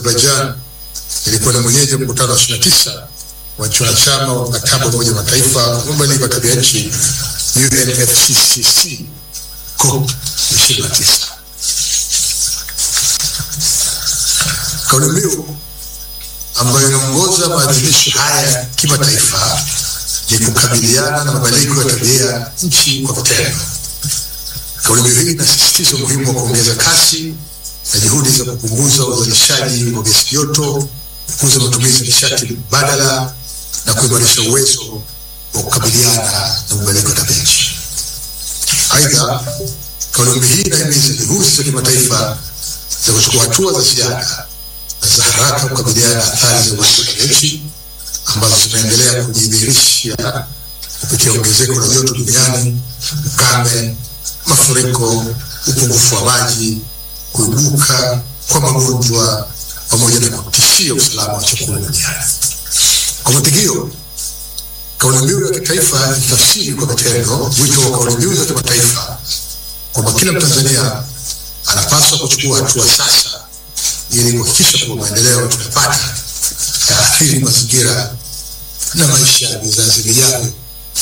Azerbaijan ilikuwa ni mwenyeji wa mkutano wa 29 wa nchi wanachama wa mkataba wa Umoja wa Mataifa wa mabadiliko ya tabia nchi UNFCCC COP 29. Kauli mbiu ambayo inaongoza maadhimisho haya kimataifa ni kukabiliana na mabadiliko ya tabia nchi kwa vitendo. Kauli mbiu hii inasisitiza umuhimu wa kuongeza kasi na juhudi za kupunguza uzalishaji wa gesi joto, kukuza matumizi ya nishati mbadala na kuimarisha uwezo wa kukabiliana na mabadiliko ya tabia nchi. Aidha, kauli mbiu hii inahimiza juhudi za kimataifa za kuchukua hatua za ziada na za haraka kukabiliana na athari za mabadiliko ya tabia nchi ambazo zinaendelea kujidhihirisha kupitia ongezeko la joto duniani, ukame, mafuriko, upungufu wa maji, kuibuka kwa magonjwa pamoja na kutishia usalama wa chakula duniani. Kwa matikio, kauli mbiu ya kitaifa itafsiri kwa vitendo wito wa kauli mbiu za kimataifa kwamba kila Mtanzania anapaswa kuchukua hatua sasa ili kuhakikisha kuwa maendeleo tunapata yaathiri mazingira na maisha ya vizazi vijavyo.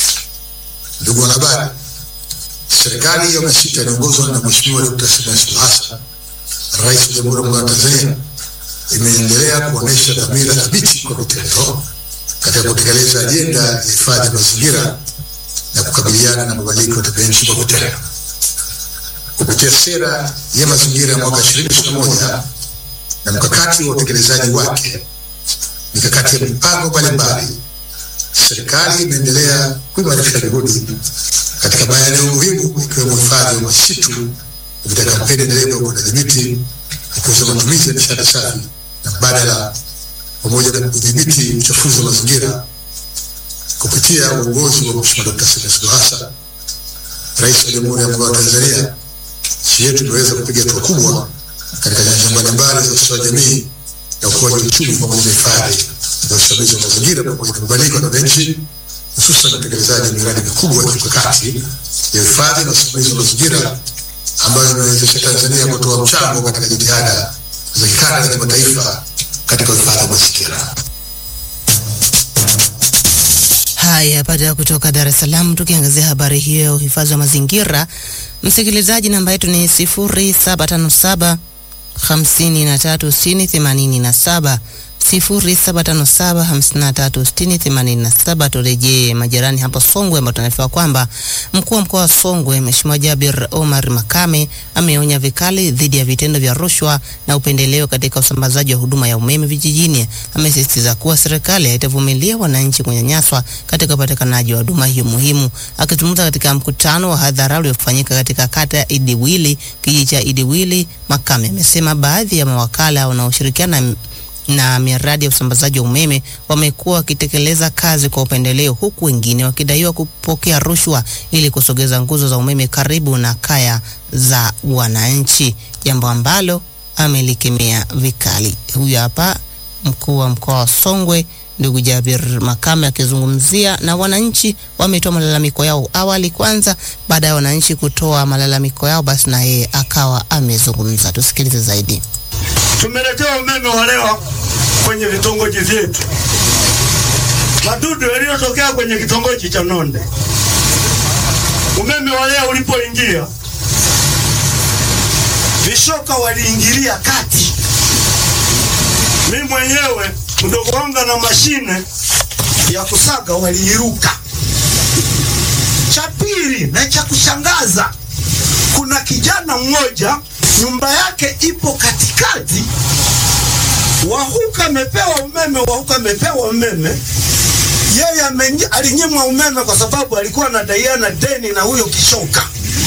Ndugu wanahabari, serikali ya awamu ya sita inaongozwa na Mheshimiwa Dkt. Samia Suluhu Hassan, Rais wa Jamhuri ya Muungano wa Tanzania, imeendelea kuonesha dhamira thabiti kwa vitendo katika kutekeleza ajenda ya hifadhi ya mazingira na kukabiliana na mabadiliko ya tabia nchi kwa vitendo kupitia sera ya mazingira ya mwaka 2021 na mkakati wa utekelezaji wake, mikakati ya mipango mbalimbali, serikali imeendelea kuimarisha juhudi katika maeneo muhimu ikiwemo hifadhi ya misitu kupitia kampeni endelevu ya upandaji miti, kukuza matumizi ya nishati safi na mbadala, pamoja na kudhibiti uchafuzi wa mazingira kupitia uongozi wa Mheshimiwa Dkt. Samia Suluhu Hassan, Rais wa Jamhuri ya Muungano wa Tanzania. Nchi yetu imeweza kupiga hatua kubwa katika nyanja mbalimbali za ustawi wa jamii na ukuaji wa uchumi pamoja na hifadhi na usimamizi wa mazingira pamoja na mabadiliko ya tabia nchi, hususan utekelezaji wa miradi mikubwa ya kimkakati ya hifadhi na usimamizi wa mazingira ambayo imewezesha Tanzania kutoa mchango katika jitihada za kikanda na kimataifa katika uhifadhi wa mazingira. Haya, baada ya kutoka Dar es Salaam, tukiangazia habari hiyo ya uhifadhi wa mazingira, msikilizaji, namba yetu ni 0757 536087 0757536087. Turejee majirani hapo Songwe, ambapo tunaarifiwa kwamba mkuu wa mkoa wa Songwe Mheshimiwa Jabir Omar Makame ameonya vikali dhidi ya vitendo vya rushwa na upendeleo katika usambazaji wa huduma ya umeme vijijini. Amesisitiza kuwa serikali haitavumilia wananchi kunyanyaswa katika upatikanaji wa huduma hiyo muhimu. Akizungumza katika mkutano wa hadhara uliofanyika katika kata ya Idiwili, kijiji cha Idiwili, Makame amesema baadhi ya mawakala wanaoshirikiana na miradi ya usambazaji wa umeme wamekuwa wakitekeleza kazi kwa upendeleo, huku wengine wakidaiwa kupokea rushwa ili kusogeza nguzo za umeme karibu na kaya za wananchi, jambo ambalo amelikemea vikali. Huyu hapa mkuu wa mkoa wa Songwe ndugu Jabir Makame akizungumzia na wananchi wametoa malalamiko yao awali kwanza. Baada ya wananchi kutoa malalamiko yao, basi na yeye akawa amezungumza. Tusikilize zaidi. Tumeletewa umeme wa leo kwenye vitongoji vyetu, madudu yaliyotokea kwenye kitongoji cha Nonde. Umeme wa leo ulipoingia, vishoka waliingilia kati. Mimi mwenyewe mdogo wangu na mashine ya kusaga waliiruka. Cha pili na cha kushangaza, kuna kijana mmoja nyumba yake ipo katikati, wahuka amepewa umeme, wahuka amepewa umeme, yeye alinyimwa umeme kwa sababu alikuwa anadaiana deni na huyo kishoka.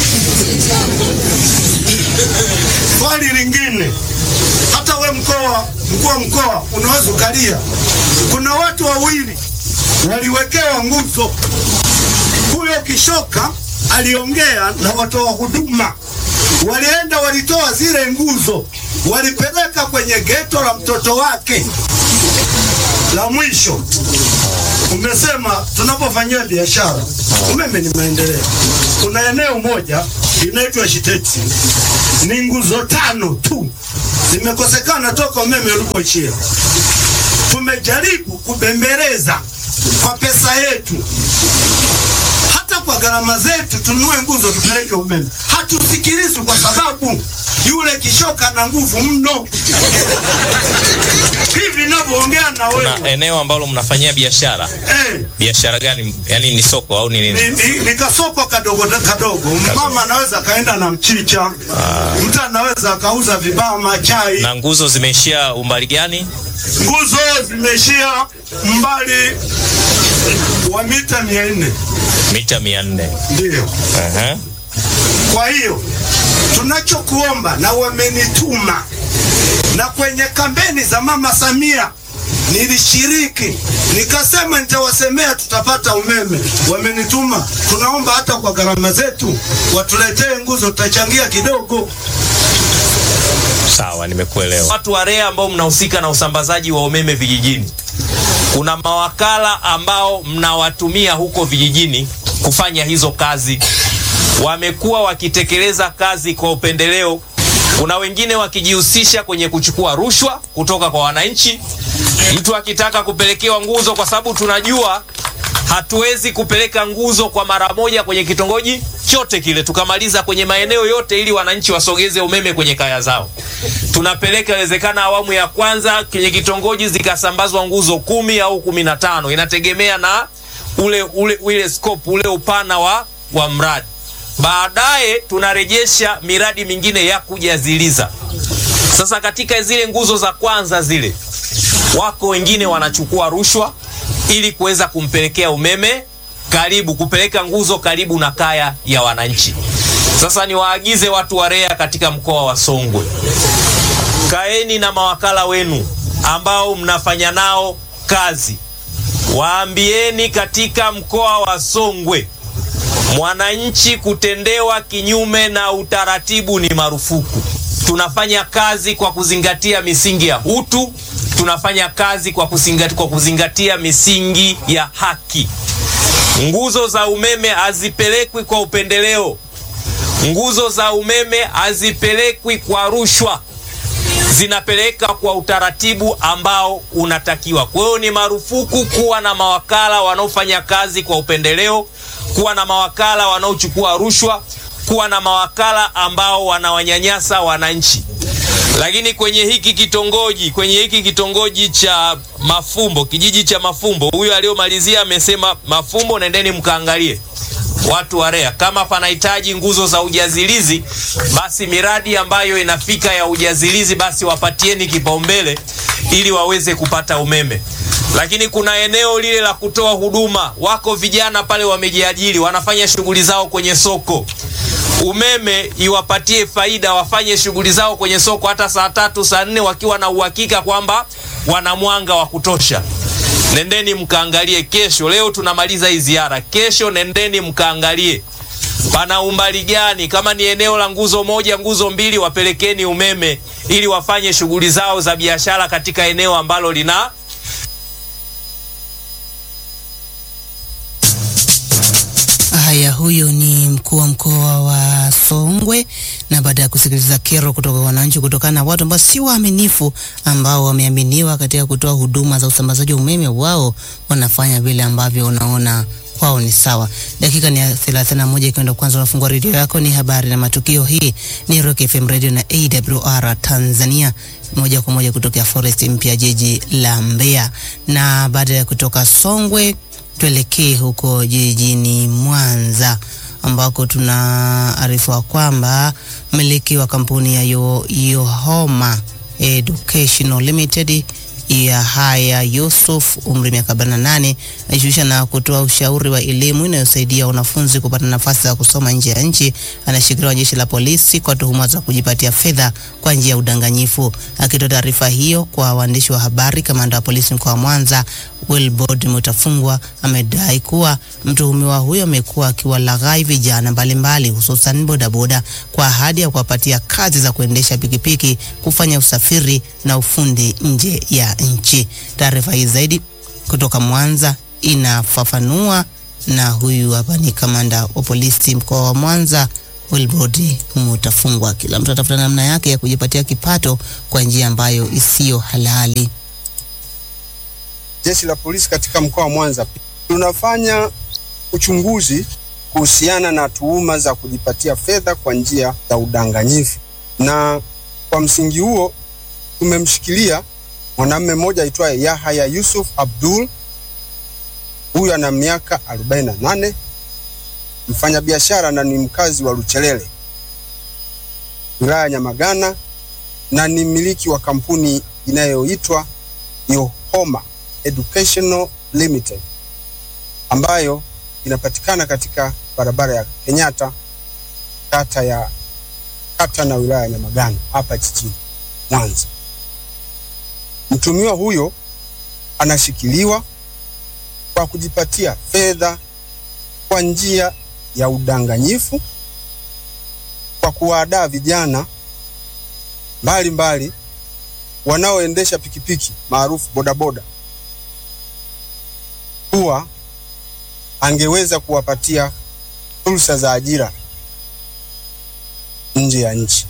Swali lingine, hata we mkoa, mkuu wa mkoa unaweza ukalia, kuna watu wawili waliwekewa nguzo. Huyo kishoka aliongea na watoa huduma walienda walitoa zile nguzo, walipeleka kwenye geto la mtoto wake. La mwisho umesema tunapofanyia biashara, umeme ni maendeleo. Kuna eneo moja inaitwa Shiteti, ni nguzo tano tu zimekosekana toka umeme ulipoishia. Tumejaribu kubembeleza kwa pesa yetu, hata kwa gharama zetu, tununue nguzo tupeleke umeme. Hatusikilizwi kwa sababu yule kishoka na nguvu mno. Hivi ninavyoongea na wewe na eneo ambalo mnafanyia biashara eh, biashara gani yani ni soko au ni nini ni, ni, ni kasoko kadogo kadogo. Mama anaweza akaenda na mchicha, mtu anaweza akauza vibama, chai. na nguzo zimeishia umbali gani Nguzo zimeishia mbali wa mita mia nne mita mia nne ndio. Aha. Kwa hiyo tunachokuomba, na wamenituma na kwenye kampeni za Mama Samia nilishiriki, nikasema nitawasemea tutapata umeme. Wamenituma, tunaomba hata kwa gharama zetu watuletee nguzo, tutachangia kidogo. sawa nimekuelewa watu wa REA ambao mnahusika na usambazaji wa umeme vijijini kuna mawakala ambao mnawatumia huko vijijini kufanya hizo kazi wamekuwa wakitekeleza kazi kwa upendeleo kuna wengine wakijihusisha kwenye kuchukua rushwa kutoka kwa wananchi mtu akitaka kupelekewa nguzo kwa sababu tunajua hatuwezi kupeleka nguzo kwa mara moja kwenye kitongoji chote kile tukamaliza kwenye maeneo yote ili wananchi wasogeze umeme kwenye kaya zao tunapeleka inawezekana awamu ya kwanza kwenye kitongoji zikasambazwa nguzo kumi au kumi na tano inategemea na ule ule ule scope ule upana wa, wa mradi baadaye tunarejesha miradi mingine ya kujaziliza sasa katika zile nguzo za kwanza zile wako wengine wanachukua rushwa ili kuweza kumpelekea umeme karibu kupeleka nguzo karibu na kaya ya wananchi sasa niwaagize watu wa REA katika mkoa wa Songwe kaeni na mawakala wenu ambao mnafanya nao kazi waambieni katika mkoa wa Songwe mwananchi kutendewa kinyume na utaratibu ni marufuku. Tunafanya kazi kwa kuzingatia misingi ya utu, tunafanya kazi kwa kuzingatia, kwa kuzingatia misingi ya haki. Nguzo za umeme hazipelekwi kwa upendeleo, nguzo za umeme hazipelekwi kwa rushwa, zinapeleka kwa utaratibu ambao unatakiwa. Kwa hiyo ni marufuku kuwa na mawakala wanaofanya kazi kwa upendeleo, kuwa na mawakala wanaochukua rushwa, kuwa na mawakala ambao wanawanyanyasa wananchi. Lakini kwenye hiki kitongoji, kwenye hiki kitongoji cha Mafumbo, kijiji cha Mafumbo, huyu aliyomalizia amesema Mafumbo, nendeni mkaangalie watu wa REA kama panahitaji nguzo za ujazilizi, basi miradi ambayo inafika ya ujazilizi, basi wapatieni kipaumbele ili waweze kupata umeme. Lakini kuna eneo lile la kutoa huduma, wako vijana pale wamejiajiri, wanafanya shughuli zao kwenye soko umeme iwapatie faida, wafanye shughuli zao kwenye soko hata saa tatu saa nne wakiwa na uhakika kwamba wana mwanga wa kutosha. Nendeni mkaangalie kesho. Leo tunamaliza hii ziara, kesho nendeni mkaangalie pana umbali gani. Kama ni eneo la nguzo moja, nguzo mbili, wapelekeni umeme ili wafanye shughuli zao za biashara katika eneo ambalo lina Haya, huyo ni mkuu wa mkoa wa Songwe. Na baada ya kusikiliza kero kutoka kwa wananchi kutokana na watu ambao si waaminifu, ambao wameaminiwa katika kutoa huduma za usambazaji wa umeme, wao wanafanya vile ambavyo unaona kwao ni sawa. Dakika ni ya 31 ikienda kwanza, unafungua redio yako, ni habari na matukio. Hii ni Rock FM Radio na AWR Tanzania, moja kwa moja kutokea Forest Mpya, jiji la Mbeya. Na baada ya kutoka Songwe tuelekee huko jijini Mwanza ambako tunaarifiwa kwamba mmiliki wa kampuni ya Yo- Yohoma Educational Limited ya Haya Yusuf umri miaka 48 anajishughulisha na kutoa ushauri wa elimu inayosaidia wanafunzi kupata nafasi za kusoma nje ya nchi. Anashikiliwa na jeshi la polisi kwa tuhuma za kujipatia fedha kwa njia ya udanganyifu. Akitoa taarifa hiyo kwa waandishi wa habari, kamanda wa polisi mkoa wa Mwanza Wilbord Mutafungwa amedai kuwa mtuhumiwa huyo amekuwa akiwalaghai vijana mbalimbali hususan bodaboda kwa ahadi ya kuwapatia kazi za kuendesha pikipiki, kufanya usafiri na ufundi nje ya nchi. Taarifa hii zaidi kutoka Mwanza inafafanua, na huyu hapa ni kamanda wa polisi mkoa wa Mwanza Wilbrod mutafungwa. Kila mtu atafuta namna yake ya kujipatia kipato kwa njia ambayo isiyo halali. Jeshi la polisi katika mkoa wa Mwanza tunafanya uchunguzi kuhusiana na tuhuma za kujipatia fedha kwa njia za udanganyifu, na kwa msingi huo tumemshikilia mwanamume mmoja aitwaye Yahaya Yusuf Abdul. Huyu ana miaka 48, mfanyabiashara na ni mkazi wa Luchelele, wilaya ya Nyamagana, na ni mmiliki wa kampuni inayoitwa Yohoma Educational Limited ambayo inapatikana katika barabara ya Kenyatta kata ya kata na wilaya ya Nyamagana hapa jijini Mwanza. Mtumiwa huyo anashikiliwa kwa kujipatia fedha kwa njia ya udanganyifu kwa kuwaadaa vijana mbalimbali wanaoendesha pikipiki maarufu bodaboda kuwa angeweza kuwapatia fursa za ajira nje ya nchi,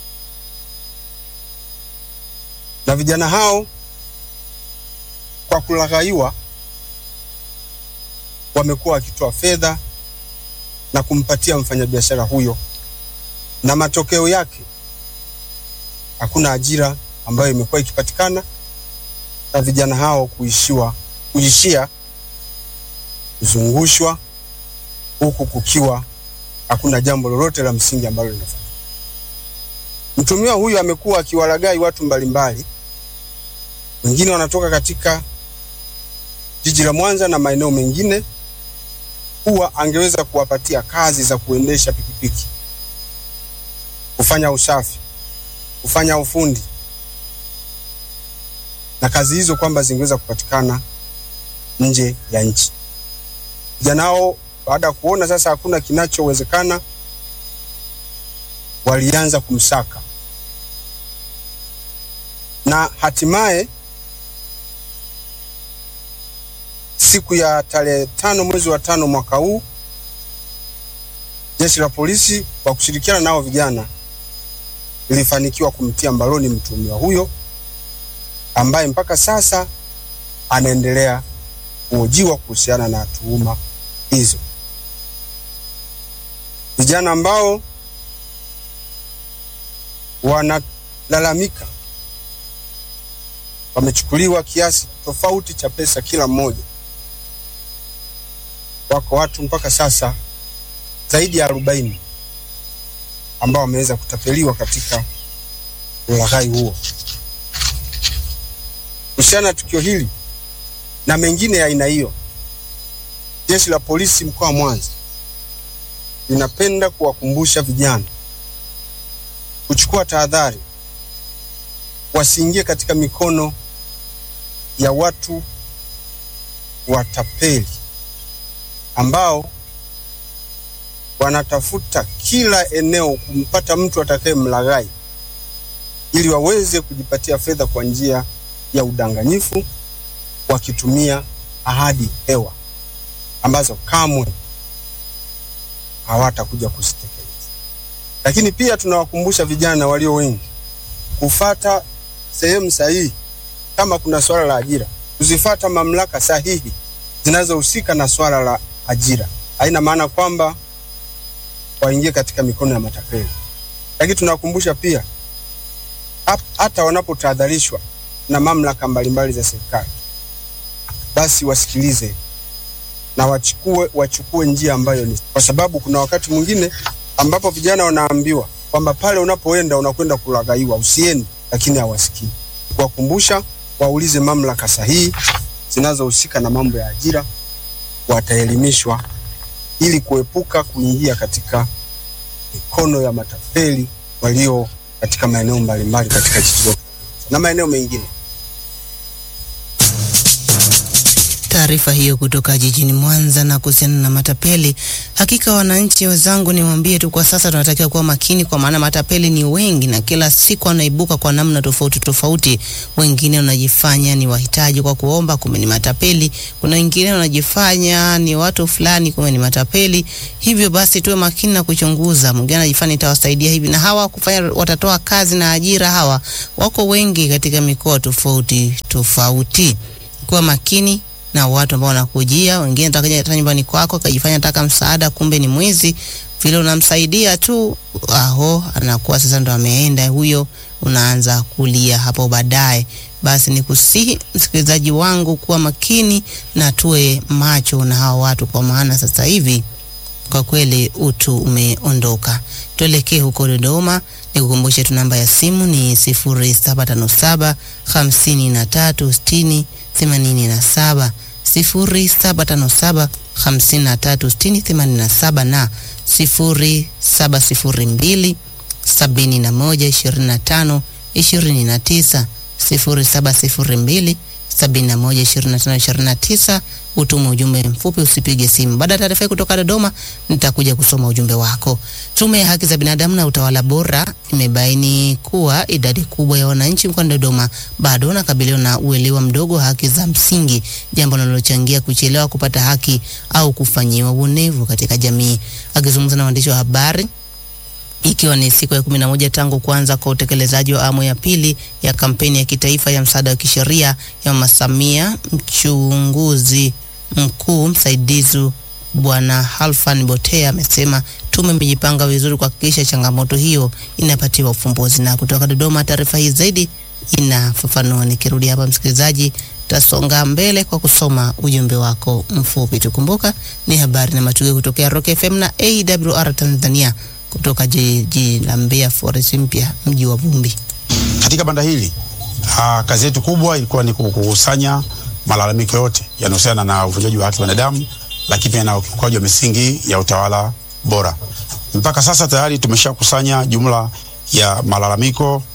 na vijana hao kwa kulaghaiwa wamekuwa wakitoa fedha na kumpatia mfanyabiashara huyo, na matokeo yake hakuna ajira ambayo imekuwa ikipatikana na vijana hao kuishiwa kuishia kuzungushwa huku kukiwa hakuna jambo lolote la msingi ambalo linafanya. Mtumiwa huyu amekuwa akiwalagai watu mbalimbali, wengine wanatoka katika jiji la Mwanza na maeneo mengine, kuwa angeweza kuwapatia kazi za kuendesha pikipiki, kufanya usafi, kufanya ufundi na kazi hizo kwamba zingeweza kupatikana nje ya nchi. Vijana hao baada ya kuona sasa hakuna kinachowezekana, walianza kumsaka na hatimaye siku ya tarehe tano mwezi wa tano mwaka huu jeshi la polisi kwa kushirikiana nao vijana lilifanikiwa kumtia mbaroni mtuhumiwa huyo ambaye mpaka sasa anaendelea kuhojiwa kuhusiana na tuhuma hizo. Vijana ambao wanalalamika wamechukuliwa kiasi tofauti cha pesa kila mmoja. Wako watu mpaka sasa zaidi ya arobaini ambao wameweza kutapeliwa katika ulaghai huo. Kuhusiana na tukio hili na mengine ya aina hiyo, jeshi la polisi mkoa wa Mwanza linapenda kuwakumbusha vijana kuchukua tahadhari, wasiingie katika mikono ya watu watapeli ambao wanatafuta kila eneo kumpata mtu atakaye mlaghai ili waweze kujipatia fedha kwa njia ya udanganyifu wakitumia ahadi hewa ambazo kamwe hawatakuja kuzitekeleza. Lakini pia tunawakumbusha vijana walio wengi kufata sehemu sahihi, kama kuna swala la ajira, kuzifata mamlaka sahihi zinazohusika na swala la ajira. Haina maana kwamba waingie katika mikono ya matapeli, lakini tunawakumbusha pia hata wanapotahadharishwa na mamlaka mbalimbali za serikali, basi wasikilize na wachukue, wachukue njia ambayo ni, kwa sababu kuna wakati mwingine ambapo vijana wanaambiwa kwamba pale unapoenda unakwenda kulaghaiwa, usiende, lakini hawasikii. Kuwakumbusha waulize mamlaka sahihi zinazohusika na mambo ya ajira, wataelimishwa ili kuepuka kuingia katika mikono ya matapeli walio katika maeneo mbalimbali katika jiji letu na maeneo mengine. Taarifa hiyo kutoka jijini Mwanza na kuhusiana na matapeli. Hakika wananchi wenzangu, niwaambie tu kwa sasa tunatakiwa kuwa makini, kwa maana matapeli ni wengi na kila siku wanaibuka kwa namna tofauti tofauti. Wengine wanajifanya ni wahitaji kwa kuomba, kumbe ni matapeli. Kuna wengine wanajifanya ni watu fulani, kumbe ni matapeli. Hivyo basi tuwe makini na kuchunguza. Mwingine anajifanya itawasaidia hivi, na hawa kufanya watatoa kazi na ajira, hawa wako wengi katika mikoa tofauti tofauti. Kuwa makini na watu ambao wanakujia. Wengine atakaja hata nyumbani kwako akajifanya taka msaada, kumbe ni mwizi. Vile unamsaidia tu, aho, anakuwa sasa ndo ameenda huyo, unaanza kulia hapo baadaye. Basi ni kusihi msikilizaji wangu kuwa makini na tuwe macho na hawa watu, kwa maana sasa hivi kwa kweli utu umeondoka. Tuelekee huko Dodoma, nikukumbushe tu namba ya simu ni 0757 53 60 87 0757 53 60 87 na 0702 71 25 29 0702 71 25 29. Utume ujumbe mfupi, usipige simu. Baada ya taarifa hii kutoka Dodoma, nitakuja kusoma ujumbe wako. Tume ya Haki za Binadamu na Utawala Bora imebaini kuwa idadi kubwa ya wananchi mkoani Dodoma bado wanakabiliwa na uelewa mdogo wa haki za msingi, jambo linalochangia kuchelewa kupata haki au kufanyiwa uonevu katika jamii. Akizungumza na waandishi wa habari ikiwa ni siku ya kumi na moja tangu kuanza kwa utekelezaji wa awamu ya pili ya kampeni ya kitaifa ya msaada wa kisheria ya Mama Samia, mchunguzi mkuu msaidizi Bwana Halfan Botea amesema tume imejipanga vizuri kuhakikisha changamoto hiyo inapatiwa ufumbuzi. Na kutoka Dodoma, taarifa hii zaidi inafafanua. Nikirudi hapa, msikilizaji, tasonga mbele kwa kusoma ujumbe wako mfupi. Tukumbuka ni habari na matukio kutokea Rock FM na AWR Tanzania kutoka jiji la Mbeya Forest Mpya, mji wa vumbi. Katika banda hili aa, kazi yetu kubwa ilikuwa ni kukusanya malalamiko yote yanayohusiana na uvunjaji wa haki za binadamu, lakini pia na ukiukaji wa misingi ya utawala bora. Mpaka sasa tayari tumeshakusanya jumla ya malalamiko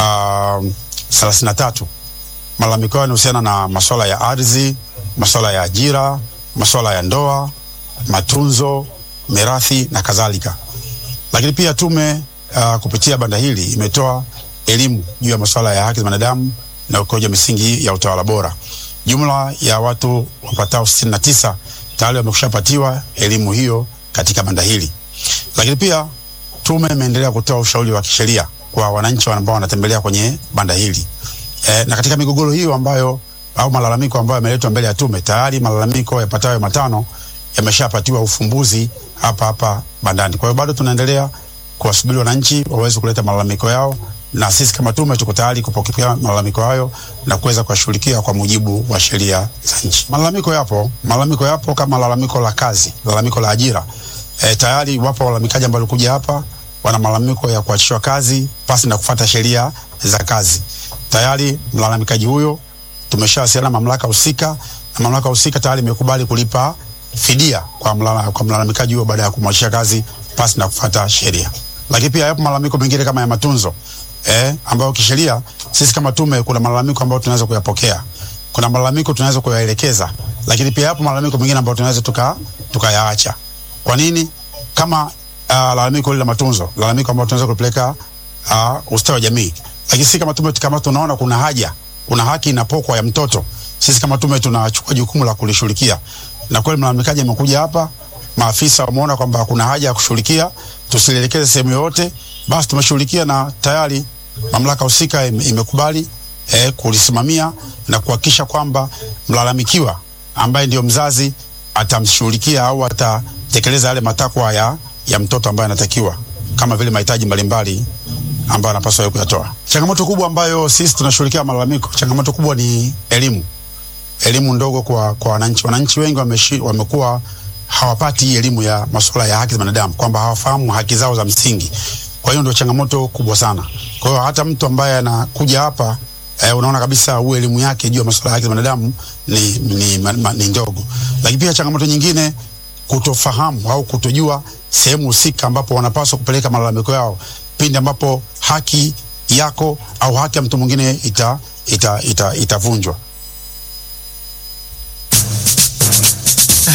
thelathini na tatu. Malalamiko hayo yanahusiana na masuala ya ardhi, masuala ya ajira, masuala ya ndoa, matunzo, mirathi na kadhalika lakini pia tume uh, kupitia banda hili imetoa elimu juu ya masuala ya haki za binadamu na ukiukaji wa misingi ya utawala bora. Jumla ya watu wapatao sitini na tisa tayari wamekushapatiwa elimu hiyo katika banda hili, lakini pia tume imeendelea kutoa ushauri wa kisheria kwa wananchi ambao wanatembelea kwenye banda hili e, na katika migogoro hiyo ambayo au malalamiko ambayo yameletwa mbele ya tume, tayari malalamiko yapatayo matano yameshapatiwa ufumbuzi hapa hapa bandani. Kwa hiyo bado tunaendelea kuwasubiri wananchi waweze kuleta malalamiko yao, na sisi kama tume tuko tayari kupokea malalamiko hayo na kuweza kuwashughulikia kwa mujibu wa sheria za nchi. Malalamiko yapo, malalamiko yapo kama lalamiko la kazi, lalamiko la ajira. E, tayari wapo walalamikaji ambao walikuja hapa wana malalamiko ya kuachishwa kazi pasi na kufuata sheria za kazi. Tayari mlalamikaji huyo tumeshawasiliana na mamlaka husika na mamlaka husika tayari imekubali kulipa fidia kwa mlala, kwa mlalamikaji huyo baada ya kumwachisha kazi pasi na kufuata sheria. Lakini pia yapo malalamiko mengine kama ya matunzo eh, ambayo kisheria sisi kama tume kuna malalamiko ambayo tunaweza kuyapokea, kuna malalamiko tunaweza kuyaelekeza, lakini pia yapo malalamiko mengine ambayo tunaweza tuka tukayaacha. Kwa nini? Kama uh, lalamiko lile la matunzo, lalamiko ambayo tunaweza kupeleka uh, ustawi wa jamii, lakini sisi kama tume kama tunaona kuna haja, kuna haki inapokwa ya mtoto, sisi kama tume tunachukua jukumu la kulishughulikia na kweli mlalamikaji amekuja hapa, maafisa wameona kwamba kuna haja ya kushughulikia, tusielekeze sehemu yoyote, basi tumeshughulikia na tayari mamlaka husika im, imekubali eh, kulisimamia na kuhakikisha kwamba mlalamikiwa ambaye ndio mzazi atamshughulikia au atatekeleza yale matakwa ya, ya mtoto ambaye anatakiwa kama vile mahitaji mbalimbali ambayo anapaswa kuyatoa. Changamoto kubwa ambayo sisi tunashughulikia malalamiko, changamoto kubwa ni elimu elimu ndogo kwa kwa wananchi. Wananchi wengi wameshi, wamekuwa hawapati hii elimu ya masuala ya haki za binadamu, kwamba hawafahamu haki zao za msingi. Kwa hiyo ndio changamoto kubwa sana. Kwa hiyo hata mtu ambaye anakuja hapa eh, unaona kabisa huu elimu yake juu ya masuala ya haki za binadamu ni, ni, ma, ma, ni ndogo. Lakini pia changamoto nyingine kutofahamu au kutojua sehemu husika ambapo wanapaswa kupeleka malalamiko yao pindi ambapo haki yako au haki ya mtu mwingine ita itavunjwa ita, ita Haya,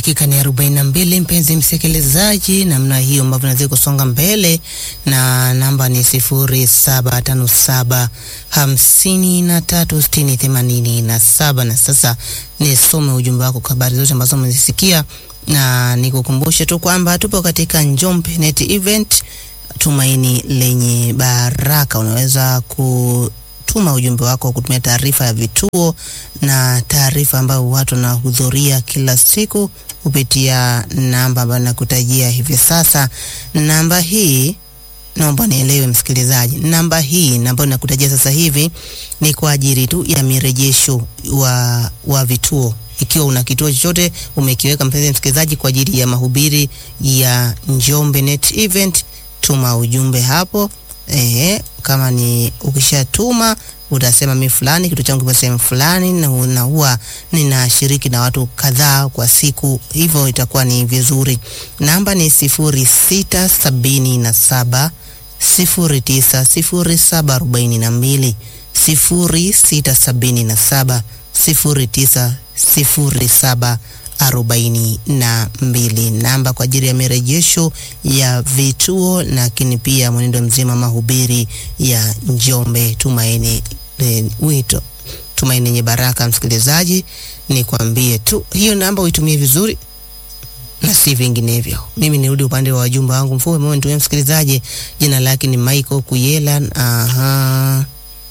dakika ni arobaini na mbili mpenzi msikilizaji, namna hiyo ambavyo nazidi kusonga mbele na namba ni sifuri saba tano saba hamsini na tatu sitini themanini na saba. Na sasa nisome ujumbe wako kwa habari zote ambazo umezisikia, na nikukumbushe tu kwamba tupo katika Njombe Net Event tumaini lenye baraka. Unaweza kutuma ujumbe wako kutumia taarifa ya vituo na taarifa ambayo watu wanahudhuria kila siku kupitia namba ambayo nakutajia hivi sasa. Namba hii naomba nielewe msikilizaji, namba hii ambayo nakutajia sasa hivi ni kwa ajili tu ya mirejesho wa, wa vituo ikiwa una kituo chochote umekiweka, mpenzi msikilizaji, kwa ajili ya mahubiri ya Njombe Net Event, tuma ujumbe hapo. Ehe, kama ni ukishatuma utasema mi fulani kitu changu kipo sehemu fulani, na na huwa ninashiriki na watu kadhaa kwa siku, hivyo itakuwa ni vizuri. Namba ni sifuri sita sabini na saba sifuri tisa sifuri saba arobaini na mbili sifuri sita sabini na saba sifuri tisa sifuri saba arobaini na mbili namba kwa ajili ya mirejesho ya vituo, lakini pia mwenendo mzima mahubiri ya Njombe Tumaini e, wito Tumaini yenye baraka. Msikilizaji, nikwambie tu hiyo namba uitumie vizuri na si vinginevyo. Mimi nirudi upande wa wajumbe wangu mfupi mmoja nitumie msikilizaji, jina lake ni Michael Kuyela. Aha.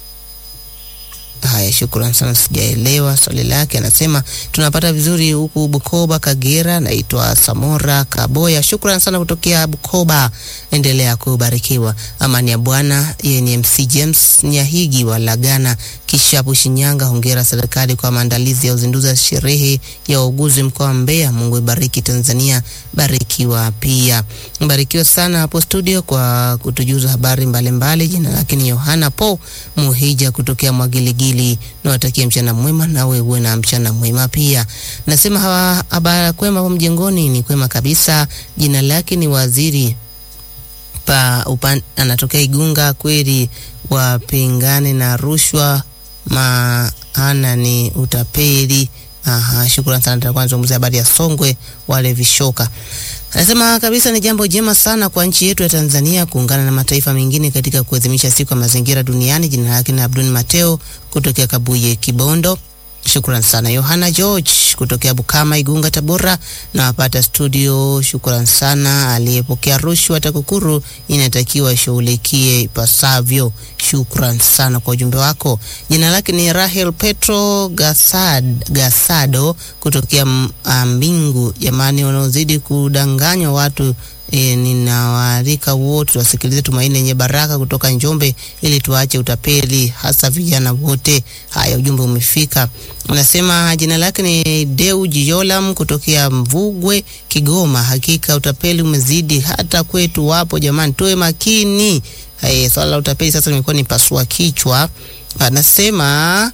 Haya, shukrani sana, sijaelewa swali lake. Anasema tunapata vizuri huku Bukoba, Kagera. Naitwa Samora Kaboya, shukrani sana kutokea Bukoba, endelea kubarikiwa. Amani ya Bwana. Yeye ni MC James Nyahigi wa Lagana Kishapu, Shinyanga. Hongera serikali kwa maandalizi ya uzinduzi wa sherehe ya wauguzi mkoa wa Mbeya. Mungu ibariki Tanzania, barikiwa pia, barikiwa sana hapo studio kwa kutujuza habari mbalimbali. Jina lake ni Yohana Po Muhija kutokea Mwagiligili. Nawatakia mchana mwema, nawe uwe na mchana mwema pia. Nasema hawa habari kwema hapo mjengoni, ni kwema kabisa. Jina lake ni Waziri pa upan, anatokea Igunga. Kweli wapingane na rushwa, maana ni utapeli. Aha, shukrani sana. Tutakuwa tunazungumzia habari ya Songwe wale vishoka. Anasema kabisa ni jambo jema sana kwa nchi yetu ya Tanzania kuungana na mataifa mengine katika kuadhimisha siku ya mazingira duniani. Jina lake ni Abdul Mateo kutokea Kabuye Kibondo. Shukran sana Yohana George kutokea Bukama, Igunga, Tabora na wapata studio. Shukran sana aliyepokea rushwa TAKUKURU inatakiwa ishughulikie ipasavyo. Shukran sana kwa ujumbe wako. Jina lake ni Rahel Petro Gasad, Gasado kutokea Mbingu. Jamani, wanaozidi kudanganywa watu E, ninawaalika wote wasikilize Tumaini Lenye Baraka kutoka Njombe ili tuache utapeli hasa vijana wote. Haya, ujumbe umefika. Unasema jina lake ni Deu Jiolam kutokea Mvugwe, Kigoma. Hakika utapeli umezidi hata kwetu, wapo jamani, tuwe makini. Haya, swala la utapeli sasa limekuwa ni pasua kichwa. Anasema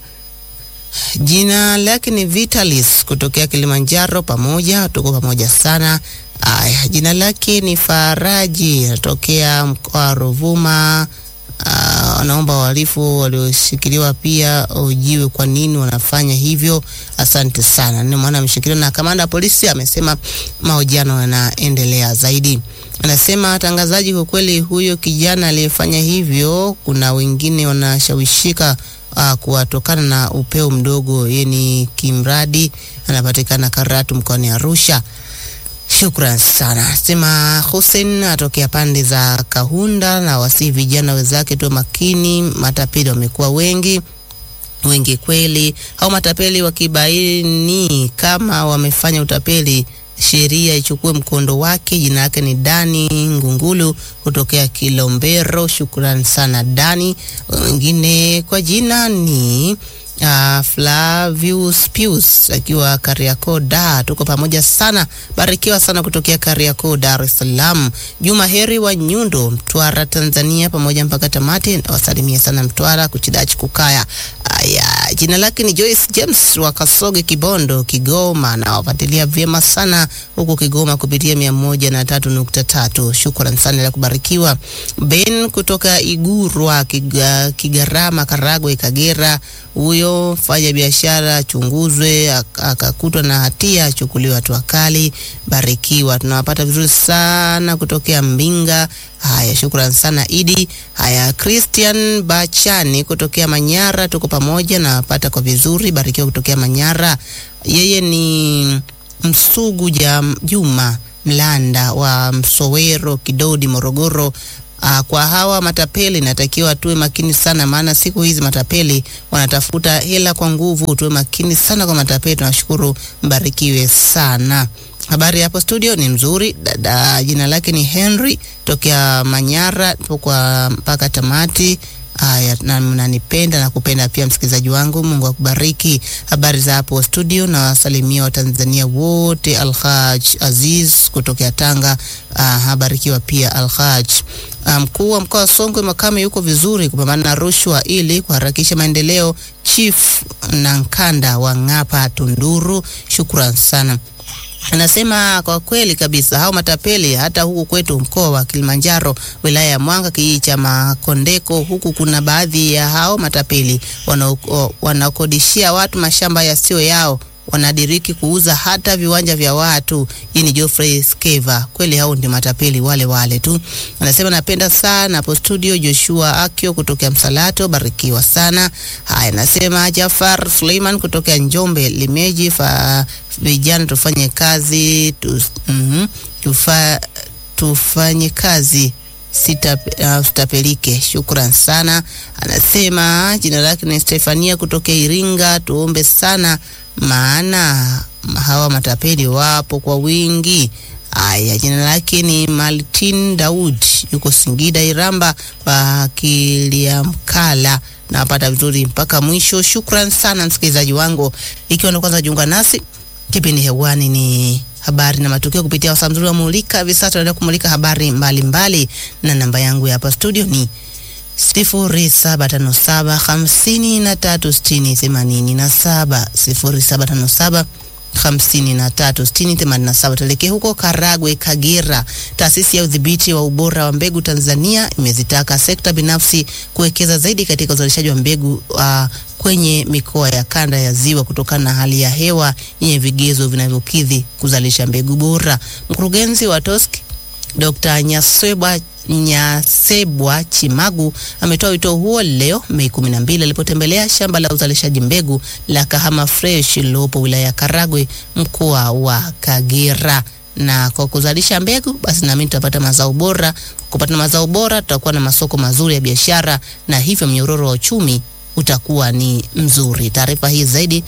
jina lake ni Vitalis kutokea Kilimanjaro. Pamoja tuko pamoja sana. Aya, jina lake ni Faraji anatokea mkoa wa Ruvuma. Wanaomba wahalifu walioshikiliwa pia ujiwe kwa nini wanafanya hivyo. Asante sana. Ni mwana ameshikiliwa na kamanda wa polisi amesema mahojiano yanaendelea zaidi. Anasema watangazaji, kwa kweli huyo kijana aliyefanya hivyo, kuna wengine wanashawishika uh, kuwatokana na upeo mdogo. Yeye ni kimradi anapatikana Karatu mkoani Arusha. Shukran sana. Sema Hussein atokea pande za Kahunda na wasi vijana wenzake tu makini, matapeli wamekuwa wengi wengi kweli. Au matapeli wakibaini kama wamefanya utapeli, sheria ichukue mkondo wake. Jina lake ni Dani Ngungulu kutokea Kilombero. Shukran sana Dani. Wengine kwa jina ni Uh, Flavius Pius akiwa Kariakoo da, tuko pamoja sana, barikiwa sana kutokea Kariakoo Dar es Salaam. Juma Heri wa Nyundo, Mtwara Tanzania, pamoja mpaka tamati. Wasalimia sana Mtwara kuchidachi kukaya. Haya, jina lake ni Joyce James wa Kasoge, Kibondo, Kigoma, na wafuatilia vyema sana huko Kigoma kupitia mia moja na tatu nukta tatu. Shukran sana la kubarikiwa. Ben kutoka Igurwa, Kiga, Kigarama, Karagwe, Kagera, huyo fanya biashara chunguzwe, ak- akakutwa na hatia achukuliwe hatua kali. Barikiwa, tunawapata vizuri sana kutokea Mbinga. Haya, shukran sana Idi. Haya, Christian Bachani kutokea Manyara, tuko pamoja na pata kwa vizuri. Barikiwa kutokea Manyara. Yeye ni Msugu Jam- Juma Mlanda wa Msowero, Kidodi, Morogoro. Uh, kwa hawa matapeli natakiwa tuwe makini sana, maana siku hizi matapeli wanatafuta hela kwa nguvu. Tuwe makini sana kwa matapeli. Tunashukuru, mbarikiwe sana. Habari hapo studio ni mzuri. Dada jina lake ni Henry tokea Manyara, tupo kwa mpaka tamati. Haya, na mnanipenda na kupenda pia msikilizaji wangu, Mungu akubariki. Habari za hapo studio, na wasalimia Watanzania wote. Alhaj Aziz kutokea Tanga, uh, habarikiwa pia Alhaj. Ah, Mkuu wa mkoa wa Songwe Makame yuko vizuri kupambana na rushwa ili kuharakisha maendeleo. Chief Nankanda wa Ng'apa Tunduru, shukran sana. Anasema kwa kweli kabisa hao matapeli hata huku kwetu mkoa wa Kilimanjaro wilaya ya Mwanga kijiji cha Makondeko huku kuna baadhi ya hao matapeli wanao- wanakodishia watu mashamba yasiyo yao wanadiriki kuuza hata viwanja vya watu. Hii ni Geoffrey Skeva. Kweli hao ndio matapeli wale wale tu. Anasema napenda sana hapo studio. Joshua Akio kutokea Msalato, barikiwa sana. Haya, anasema Jafar Suleiman kutokea Njombe Limeji, fa vijana tufanye kazi tu, mm tufa, tufanye kazi sita uh, sitapelike. Shukran sana. Anasema jina lake ni Stefania kutokea Iringa, tuombe sana maana hawa matapeli wapo kwa wingi. Aya, jina lake ni Maltin Daud, yuko Singida Iramba kwa Kiliamkala. Nawapata vizuri mpaka mwisho. Shukran sana msikilizaji wangu, ikiwa ndo kwanza jiunga nasi, kipindi hewani ni habari na matukio kupitia wasaa mzuri wa Mulika. Hivi sasa tunaenda kumulika habari mbalimbali mbali, na namba yangu ya hapa studio ni sifuri saba tano saba hamsini na tatu sitini themanini na saba sifuri saba tano saba hamsini na tatu sitini themanini na saba. Tuelekee huko Karagwe, Kagera. Taasisi ya udhibiti wa ubora wa mbegu Tanzania imezitaka sekta binafsi kuwekeza zaidi katika uzalishaji wa mbegu uh, kwenye mikoa ya kanda ya Ziwa kutokana na hali ya hewa yenye vigezo vinavyokidhi kuzalisha mbegu bora. Mkurugenzi wa TOSC Dr. Nyasebwa Nyasebwa Chimagu ametoa wito huo leo Mei 12 alipotembelea shamba la uzalishaji mbegu la Kahama Fresh lililopo wilaya ya Karagwe mkoa wa Kagera. Na kwa kuzalisha mbegu basi nami tutapata mazao bora. Kupata mazao bora, tutakuwa na masoko mazuri ya biashara na hivyo mnyororo wa uchumi utakuwa ni mzuri. Taarifa hii zaidi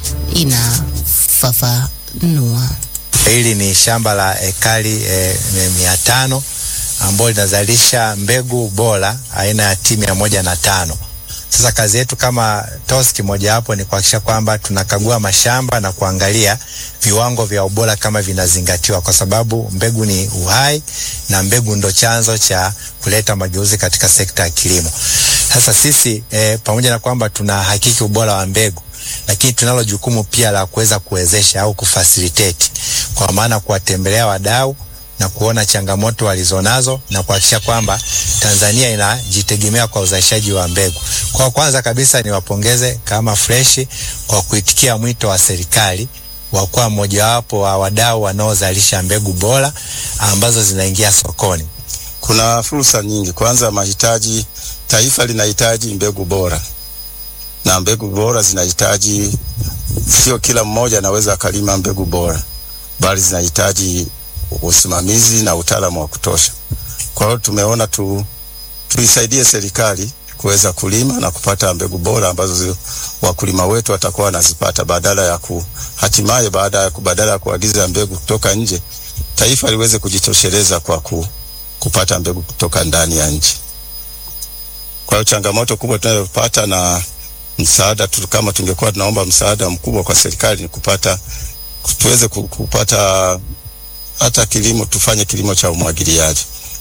inafafanua. Hili ni shamba la ekari e, mia tano ambalo linazalisha mbegu bora aina ya T mia moja na tano. Sasa kazi yetu kama TOSCI mojawapo ni kuhakikisha kwamba tunakagua mashamba na kuangalia viwango vya ubora kama vinazingatiwa, kwa sababu mbegu ni uhai na mbegu ndo chanzo cha kuleta mageuzi katika sekta ya kilimo. Sasa sisi eh, pamoja na kwamba tunahakiki ubora wa mbegu lakini tunalo jukumu pia la kuweza kuwezesha au kufacilitate, kwa maana kuwatembelea wadau na kuona changamoto walizonazo na kuhakikisha kwamba Tanzania inajitegemea kwa uzalishaji wa mbegu. Kwa kwanza kabisa niwapongeze kama Fresh kwa kuitikia mwito wa serikali wa kuwa mojawapo wa wadau wanaozalisha mbegu bora ambazo zinaingia sokoni. Kuna fursa nyingi. Kwanza, mahitaji, taifa linahitaji mbegu bora, na mbegu bora zinahitaji, sio kila mmoja anaweza akalima mbegu bora, bali zinahitaji usimamizi na utaalamu wa kutosha. Kwa hiyo tumeona tu tuisaidie serikali kuweza kulima na kupata mbegu bora ambazo zi, wakulima wetu watakuwa wanazipata badala ya ku hatimaye baada ya badala ya kuagiza mbegu kutoka nje, taifa liweze kujitosheleza kwa ku, kupata mbegu kutoka ndani ya nchi. Kwa hiyo changamoto kubwa tunayopata na msaada tu, kama tungekuwa tunaomba msaada mkubwa kwa serikali ni kupata tuweze kupata hata kilimo, tufanye kilimo cha umwagiliaji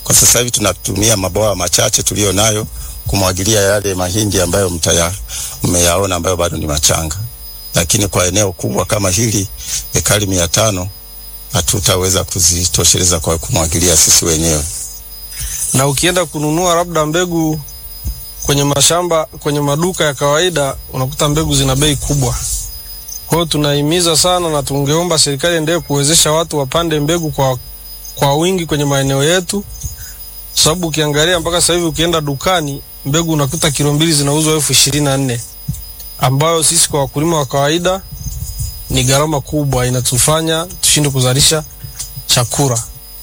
Kwa sasa hivi tunatumia mabwawa machache tuliyo nayo kumwagilia yale mahindi ambayo mtaya mmeyaona ambayo bado ni machanga, lakini kwa eneo kubwa kama hili ekari mia tano hatutaweza kuzitosheleza kwa kumwagilia sisi wenyewe. na ukienda kununua labda mbegu kwenye mashamba kwenye maduka ya kawaida unakuta mbegu zina bei kubwa. Kwa hiyo tunahimiza sana na tungeomba serikali endelee kuwezesha watu wapande mbegu kwa, kwa wingi kwenye maeneo yetu, sababu ukiangalia mpaka sasa hivi ukienda dukani mbegu unakuta kilo mbili zinauzwa elfu ishirini na nne ambayo sisi kwa wakulima wa kawaida ni gharama kubwa, inatufanya tushinde kuzalisha chakula.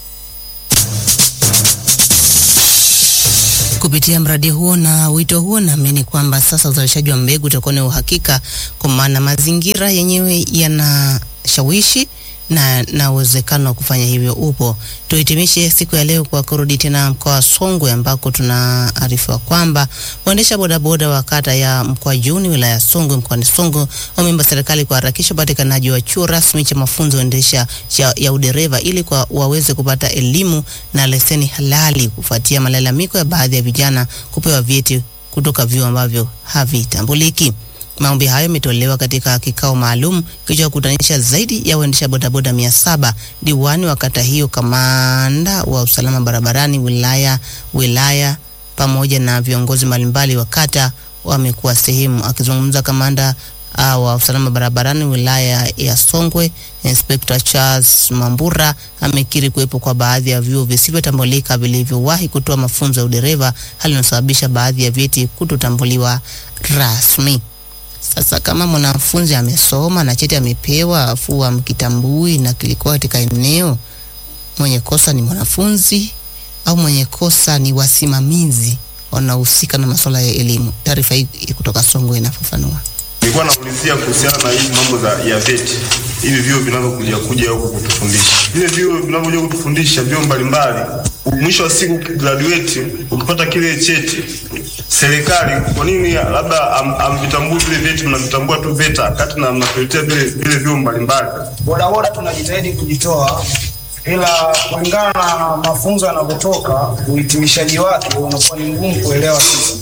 Kupitia mradi huo na wito huo, naamini kwamba sasa uzalishaji wa mbegu utakuwa na uhakika, kwa maana mazingira yenyewe yanashawishi na na uwezekano wa kufanya hivyo upo. Tuhitimishe siku ya leo kwa kurudi tena mkoa wa Songwe ambako tunaarifiwa kwamba waendesha bodaboda wa kata ya Mkwajuni wilaya ya Songwe mkoani Songwe wameomba serikali kuharakisha upatikanaji wa chuo rasmi cha mafunzo endesha ya, ya udereva ili kwa waweze kupata elimu na leseni halali kufuatia malalamiko ya baadhi ya vijana kupewa vyeti kutoka vyuo ambavyo havitambuliki. Maombi hayo yametolewa katika kikao maalum kilichokutanisha zaidi ya waendesha bodaboda mia saba. Diwani wa kata hiyo, kamanda wa usalama barabarani wilaya wilaya pamoja na viongozi mbalimbali wa kata wamekuwa sehemu. Akizungumza kamanda uh, wa usalama barabarani wilaya ya Songwe, Inspector Charles Mambura amekiri kuwepo kwa baadhi ya vyuo visivyotambulika vilivyowahi kutoa mafunzo ya udereva, hali inayosababisha baadhi ya vyeti kutotambuliwa rasmi. Sasa kama mwanafunzi amesoma na cheti amepewa, afu amkitambui na kilikuwa katika eneo, mwenye kosa ni mwanafunzi au mwenye kosa ni wasimamizi wanaohusika na masuala ya elimu? Taarifa hii kutoka Songwe inafafanua. Nilikuwa naulizia kuhusiana na hizi mambo za ya VET, hivi vyuo vinavyokuja kuja huku kutufundisha, vile vyuo vinavyokuja kutufundisha, vyuo mbalimbali, mwisho wa siku graduate, ukipata kile cheti serikali, kwa nini labda am- amvitambui vile vyeti, mnavitambua tu VETA kati na mnatuletea vile vile vyuo mbalimbali? bodaboda tunajitahidi kujitoa, ila kulingana na mafunzo yanavyotoka, uhitimishaji wake unakuwa ni ngumu kuelewa sisi.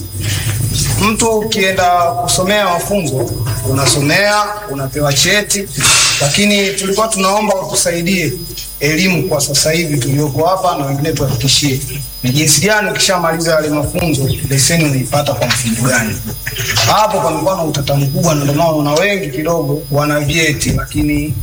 Mtu ukienda kusomea mafunzo, unasomea unapewa cheti, lakini tulikuwa tunaomba utusaidie elimu kwa sasa hivi tulioko hapa na wengine tuhakikishie ni jinsi gani ukishamaliza yale mafunzo leseni unaipata kwa mfumo gani. Hapo pamekuwa na utata mkubwa, na ndio maana una wengi kidogo wana vyeti lakini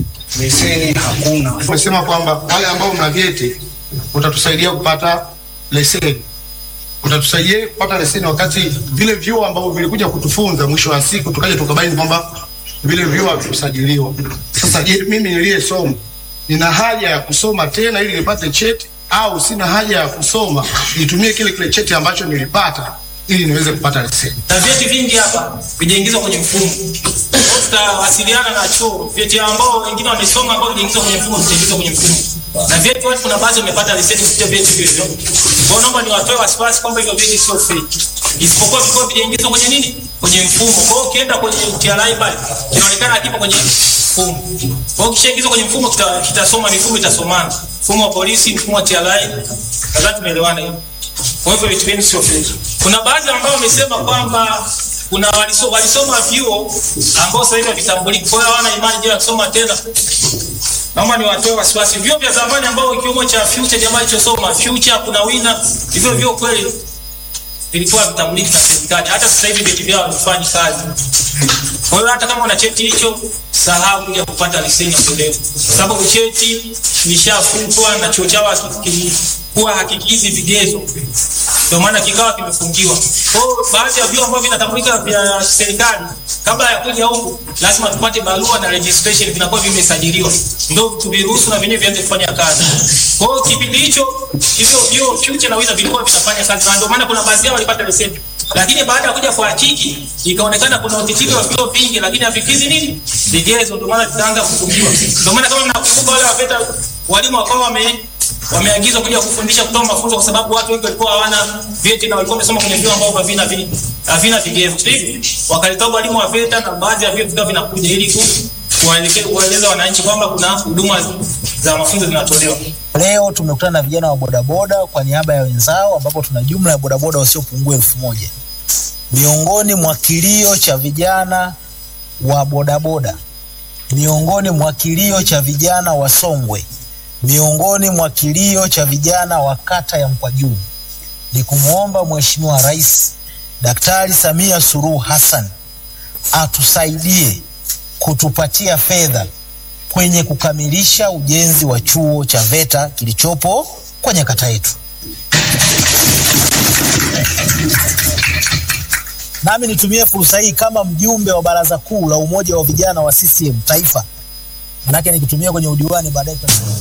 leseni hakuna. Umesema kwamba wale ambao mna vyeti utatusaidia kupata leseni, utatusaidia kupata leseni, wakati vile vyuo ambavyo vilikuja kutufunza mwisho wa siku tukaja tukabaini kwamba vile vyuo havikusajiliwa. Sasa je, mimi niliyesoma nina haja ya kusoma tena ili nipate cheti au sina haja ya kusoma nitumie kile kile cheti ambacho nilipata ili niweze kupata leseni? na vyeti vingi hapa vijaingizwa kwenye mfumo. Kwa hiyo Tutawasiliana na chuo, vyeti ambao wengine wamesoma ambao vijaingizwa kwenye mfumo vitaingizwa kwenye mfumo, na vyeti watu kuna baadhi wamepata leseni kupitia vyeti hivyo. Kwa hiyo naomba niwatoe wasiwasi kwamba hivyo vyeti sio fake, isipokuwa vilikuwa vijaingizwa kwenye nini, kwenye mfumo. Kwa hiyo ukienda kwenye TRA pale kinaonekana kipo kwenye mfumo. Kwa hiyo kishaingizwa kwenye mfumo kita- kitasoma, mifumo itasomana, mfumo wa polisi, mfumo wa TRA. Nadhani tumeelewana hiyo. Kwa hivyo vitu vyenu sio fake. Kuna baadhi ambao wamesema kwamba kuna waliso, walisoma vyuo ambao sasa hivi havitambuliki, kwa hiyo hawana imani juu ya kusoma tena. Naomba niwatoe wasiwasi. Vyuo vya zamani ambao ikiwemo cha Future jamaa ilichosoma Future, kuna Winner, hivyo vyuo kweli vilikuwa vitambuliki na serikali. Hata sasa hivi vyeti vyao havifanyi kazi. Kwa hiyo hata kama una cheti hicho, sahau kuja kupata leseni ya kulewa, kwa sababu cheti kilishafutwa na chuo chao hakikuwa hakikizi vigezo, ndio maana kikawa kimefungiwa. Kwa hiyo baadhi ya vyuo ambavyo vinatambulika vya serikali, kabla ya kuja huku, lazima tupate barua na registration, vinakuwa vimesajiliwa, ndio tuviruhusu na vyenyewe vianze kufanya kazi. Kwa hiyo kipindi hicho hivyo vyuo Future na Winner vilikuwa vinafanya kazi, na ndio maana kuna baadhi yao walipata leseni lakini baada ya kuja kuhakiki ikaonekana kuna utitiri wa vyuo vingi, lakini havikizi nini vigezo, ndio maana vitaanza kufungiwa. Ndio maana kama mnakumbuka wale wapeta walimu wakawa wame wameagizwa kuja kufundisha kutoa mafunzo, kwa sababu watu wengi walikuwa hawana vyeti na walikuwa wamesoma kwenye vyuo ambavyo havina vi- havina vigezo. Hivi wakaleta walimu wa VETA na baadhi ya vyuo vikawa vinakuja ili ku kuwaeleke- kuwaeleza wananchi kwamba kuna huduma za mafunzo zinatolewa. Leo tumekutana na vijana wa bodaboda kwa niaba ya wenzao, ambapo tuna jumla ya bodaboda wasiopungua elfu moja. Miongoni mwa kilio cha vijana wa bodaboda, miongoni mwa kilio cha vijana wa Songwe, miongoni mwa kilio cha vijana wa kata ya Mkwajuni ni kumwomba Mheshimiwa Rais Daktari Samia Suluhu Hassan atusaidie kutupatia fedha kwenye kukamilisha ujenzi wa chuo cha VETA kilichopo kwenye kata yetu. Nami nitumie fursa hii kama mjumbe wa baraza kuu la umoja wa vijana wa CCM taifa, manake nikitumia kwenye udiwani baadaye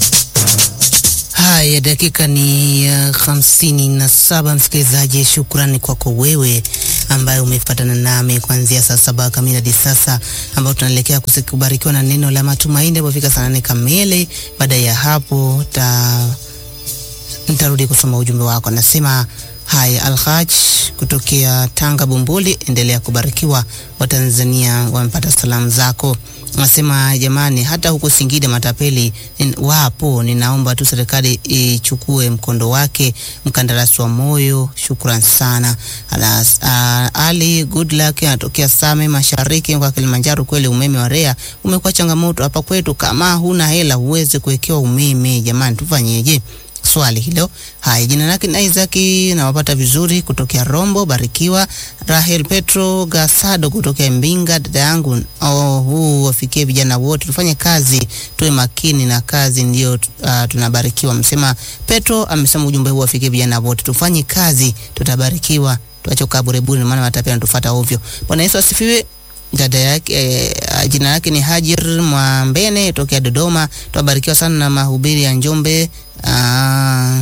Haya, dakika ni uh, hamsini na saba. Msikilizaji, shukrani kwako wewe ambaye umefuatana nami kuanzia saa saba kamili hadi sasa, ambao tunaelekea kusi- kubarikiwa na neno la matumaini apofika saa nane kamili. Baada ya hapo ta nitarudi kusoma ujumbe wako. Nasema haya, Alhaj kutokea Tanga Bumbuli, endelea kubarikiwa. Watanzania wamepata salamu zako. Nasema jamani, hata huko Singida matapeli nin- wapo. Ninaomba tu serikali ichukue mkondo wake. Mkandarasi wa moyo, shukran sana. Alas, uh, Ali good luck anatokea Same Mashariki kwa Kilimanjaro. Kweli umeme wa REA umekuwa changamoto hapa kwetu, kama huna hela huwezi kuwekewa umeme. Jamani, tufanyeje? swali hilo. Haya, jina lake ni Isaac, nawapata vizuri kutokea Rombo. Barikiwa. Rahel Petro Gasado kutokea Mbinga, dada yangu. Oh, huu wafikie vijana wote, tufanye kazi, tuwe makini na kazi, ndio uh, tunabarikiwa. Msema Petro amesema ujumbe huu wafikie vijana wote, tufanye kazi, tutabarikiwa. Tuache kukaa burebure, maana matapeli yanatufuata ovyo. Bwana Yesu asifiwe dada yake eh, jina lake ni Hajir Mwambene tokea Dodoma. Twabarikiwa sana na mahubiri ya Njombe. Ah,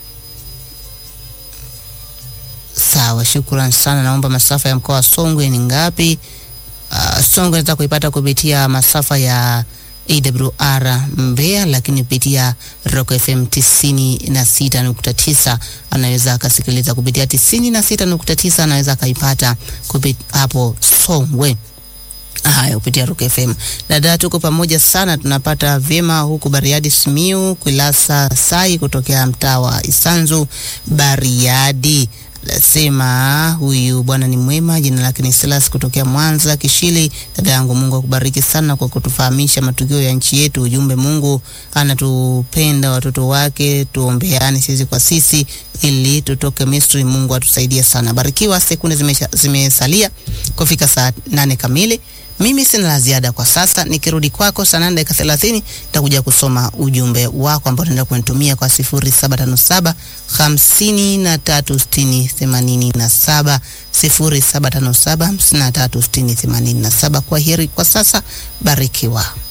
sawa, shukran sana. Naomba masafa ya mkoa wa Songwe ni ngapi? Uh, Songwe nataka kuipata kupitia masafa ya AWR Mbeya, lakini kupitia Rock FM tisini na sita nukta tisa anaweza akasikiliza kupitia tisini na sita nukta tisa anaweza akaipata kupit hapo Songwe. Haya, kupitia Rock FM. Dada, tuko pamoja sana, tunapata vyema huku Bariadi, Simiu, Kwilasa Sai kutokea mtaa wa Isanzu Bariadi. Nasema huyu bwana ni mwema, jina lake ni Silas kutokea Mwanza Kishili. Dada yangu, Mungu akubariki sana kwa kutufahamisha matukio ya nchi yetu. Ujumbe, Mungu anatupenda watoto wake, tuombeane sisi kwa sisi ili tutoke Misri. Mungu atusaidie sana. Barikiwa. Sekunde zimesha- zimesalia kufika saa nane kamili. Mimi sina la ziada kwa sasa. Nikirudi kwako saa nane dakika thelathini nitakuja kusoma ujumbe wako ambao unaenda kunitumia kwa sifuri saba tano saba hamsini na tatu sitini themanini na saba sifuri saba tano saba hamsini na tatu sitini themanini na saba. Kwa heri kwa sasa, barikiwa.